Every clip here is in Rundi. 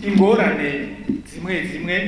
ingorane zimwe zimwe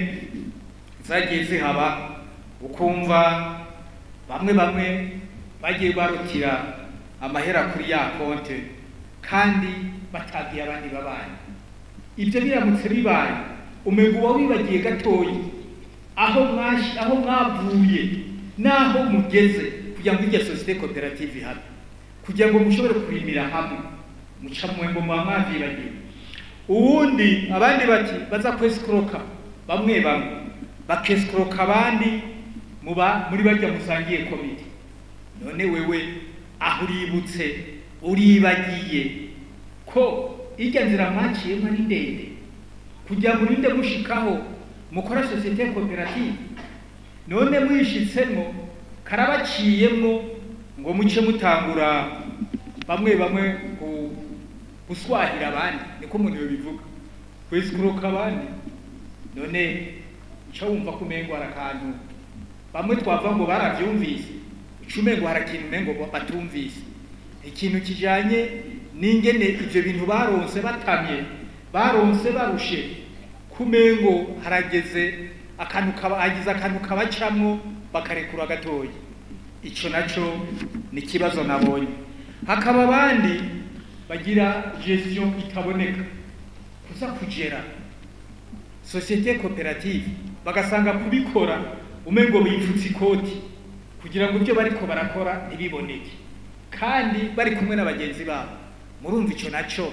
zagiye zihaba ukumva bamwe bamwe bagiye barutira amahera kuri ya konte kandi batagiye abandi babaye ibyo biramutse bibaye umenga uba wibagiye gatoyi aho mwashi aho mwavuye n'aho mugeze kugira ngo irya sosiyete koperative ihabe kugira ngo mushobore kurimira hamwe muca mwengo muba mwavyibagiwe uwundi abandi bati baza kwesikoroka bamwe bamwe bakesikoroka abandi muba muri barya musangiye komite none wewe aho uributse uribagiye ko irya nzira mwaciyemo ari ndende kugira ngo urinde mushikaho mukora sosiyete koperative none mwishitsemo karabaciyemwo ngo muce mutangura bamwe bamwe ku- guswahira abandi niko umuntu yobivuga kwesikuruka abandi none uca wumva ko umengo hari akantu bamwe twavuga ngo baravyumvise uca umengo hari ikintu umengo batumvise ikintu kijanye n'ingene ivyo bintu baronse batamye baronse barushe kumengo harageze akantu kaba hagize akantu kabacamwo bakarekura gatoya ico naco ni ikibazo nabonye hakaba abandi bagira gestion itaboneka kuza kugera sosiyete koperative bagasanga kubikora umengo bipfutse ikoti kugira ngo ibyo bariko barakora ntibiboneke kandi bari kumwe na bagenzi babo murumva ico naco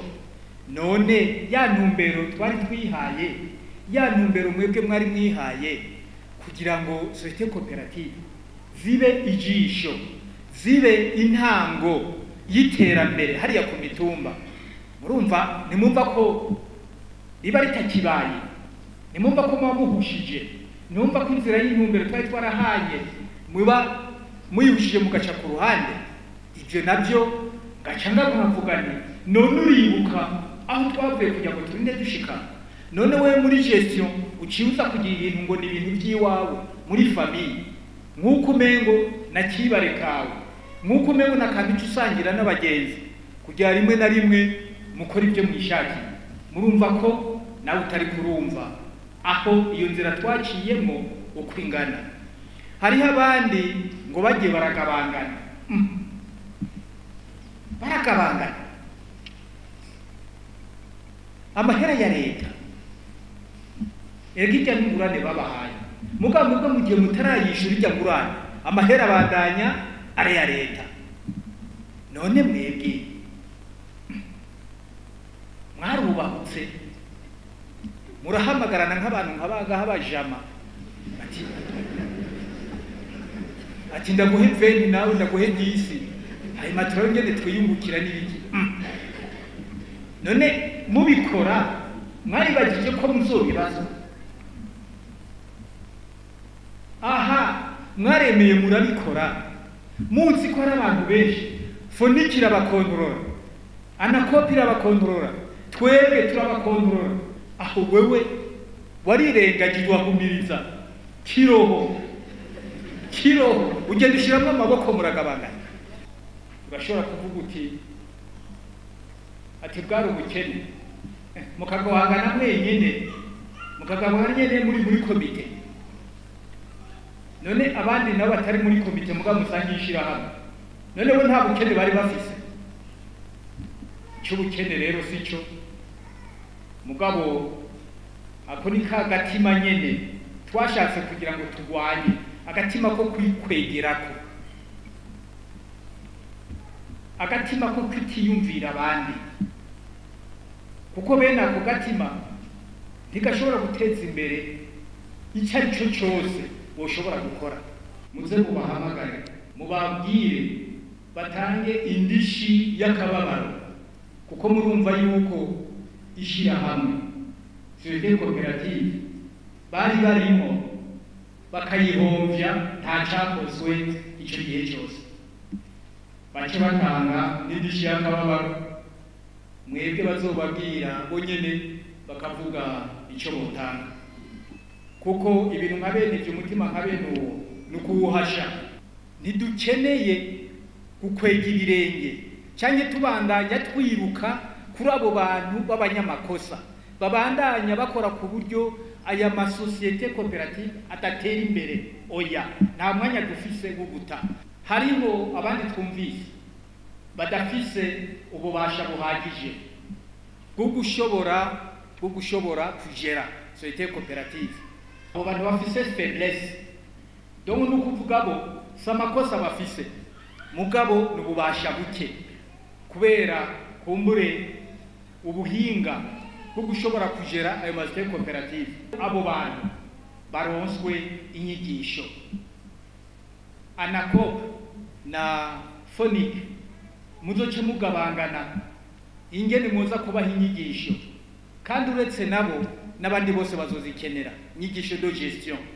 none ya ntumbero twari twihaye ya ntumbero mwebwe mwari mwihaye kugira ngo sosiyete koperative zibe ijisho zibe intango y'iterambere hariya ku mitumba murumva nimumva ko riba ritakibaye nimumva ko muba muhushije nimumva ko inzira y'intumbero twari twarahaye muba muyihushije mugaca ku ruhande ibyo nabyo gaca ndamuhavuga nti none uribuka aho twavuye kugira ngo turinde dushika none we muri gestion uciye uza kugira ibintu ngo ni ibintu by'iwawe muri famiye nk'uko umengo na kibare kawe nk'uko umengo na kantu icyo usangira n'abagenzi kugira rimwe na rimwe mukora ibyo mwishakiye murumva ko nawe utari kurumva aho iyo nzira twaciyemo uko ingana hariho abandi ngo bagiye baragabangana Mm. baragabangana amahera ya leta erega irya n'ingurane babahaye mugabo mubwo mu gihe mutarayishura irya ngurane amahera abandanya ari aya leta none mwebwe mwarubahutse murahamagarana nk'abantu nk'abangaha bajama ati ati ndaguhe veni nawe ndaguhe disi hanyuma turabe ngene twiyungukira n'ibiki Mm. none mubikora mwaribagije ko muzobibazo aha mwaremeye murabikora muzi ko hari abantu benshi fonikira abakontorora anakopira abakontorora twebwe turabakontorora aho wewe warirengagije wahumiriza kiroho kiroho ugenda ushyiramo amaboko muragabangana urashobora kuvuga uti ati bwari ubukene Eh, mukagabangana mwenyine mukagabangana nyine muri muri komite none abandi nabo batari muri komite mugabo musangiye ishyirahamwe none bo nta bukene bari bafise cy'ubukene rero si cyo mugabo ako ni ka gatima nyene twashatse kugira ngo turwanye agatima ko kwikwegerako agatima ko kwitiyumvira abandi kuko bene ako gatima ntigashobora guteza imbere icyo ari cyo cyose woshobora gukora muze mubahamagare mubabwire batange indishi y'akababaro kuko murumva yuko ishyirahamwe sosiyete koperative bari barimo bakayihombya nta cyakozwe icyo gihe cyose bace batanga n'indishi y'akababaro mwebwe bazobabwira bo nyene bakavuga icyo botanga kuko ibintu nka bene ibyo umutima nka bene uwo ni ukuwuhasha ntidukeneye gukwega ibirenge cyangwa tubandanya twiruka kuri abo bantu b'abanyamakosa babandanya bakora ku buryo aya masosiyete koperative adatera imbere oya nta mwanya dufise wo guta hariho abandi twumvise badafise ububasha buhagije bwo gushobora bwo gushobora kugera societe koperative abo bantu bafise faiblesse donc ni ukuvuga bo si amakosa bafise mugabo ni ububasha buke kubera kumbure ubuhinga bwo gushobora kugera ayo masosiyete koperative abo bantu baronswe inyigisho anacop na phonic muzoce mugabangana ingene muza kubaha inyigisho kandi uretse nabo n'abandi bose bazozikenera inyigisho de gestion